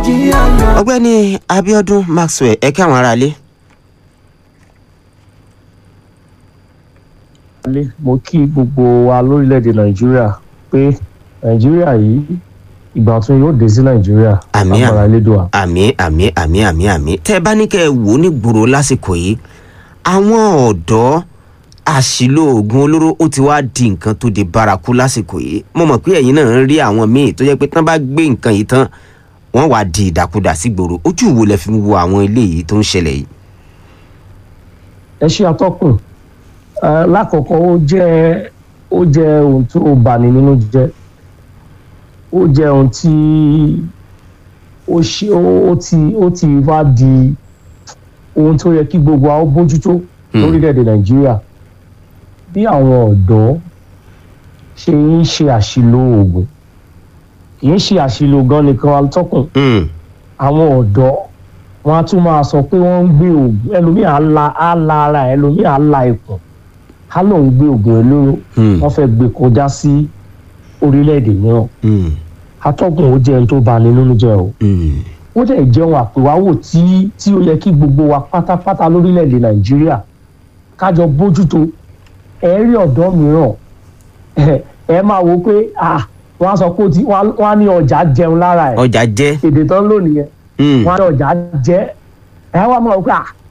ọ̀gbẹ́ni Abíọ́dún Maxwell ẹ kí àwọn aráalé. alẹ́ mo kí gbogbo wa lórílẹ̀‐èdè nàìjíríà pé nàìjíríà yìí ìgbà tún yóò dé sí nàìjíríà Àmín, lágbára elédùà. àmì àmì àmì àmì àmì tẹ́ ẹ bá ní kẹ́ ẹ wò ó ní gbòòrò lásìkò yìí àwọn ọ̀dọ́ àṣìlò oògùn olóró ó ti wá di nǹkan tó di bárakú lásìkò yìí mo mọ̀ pé ẹ̀yin náà ń rí àwọn míì tó jẹ́ pé tán bá gbé nǹkan yìí tán wọ́n wá di ìdàkudà sí gbòòrò ojú wo lẹ fi ń wo àwọn eléyìí tó ń ṣẹlẹ̀ yìí. ẹ ṣe atọ́kùn Eh, lákọ̀ọ́kọ́ ó jẹ́ ó jẹ́ ohun tó bani nínú jẹ́ ó jẹ́ ohun tí ó ṣe ó ó ti ó ti wá di ohun tó yẹ kí gbogbo wa ó bójútó Hmm. lórílẹ̀‐èdè nàìjíríà bí àwọn ọ̀dọ́ ṣe ń ṣe àṣìlò oògùn kì í ṣe àṣìlò gan nìkan atọ́kùn Hmm, àwọn ọ̀dọ́ wọn á tún máa sọ pé wọ́n ń gbé oògùn ẹlòmíì á la á la ara ẹ̀, ẹlòmíì á la ikùn á lòun gbé oògùn olóró hmm, wọ́n fẹ́ gbé kọjá sí orílẹ̀-èdè mìíràn hmm, atọ́gùn ó jẹ́ ohun tó bani nínú jẹ́ o hmm, ó dẹ̀ jẹun àpèwáwò tí tí ó yẹ kí gbogbo wa pátápátá lórílẹ̀-èdè nàìjíríà kájọ bójútó ẹ rí ọ̀dọ́ mìíràn ẹ ẹ máa wo pé ah wọ́n á sọ pé ó ti wọ́n á- wọ́n á ní ọjà jẹun lára ẹ̀ ọjà jẹ́ èdè tán lónìí yẹn hmm, wọn á ní ọjà jẹ ẹ wá máa wò pé à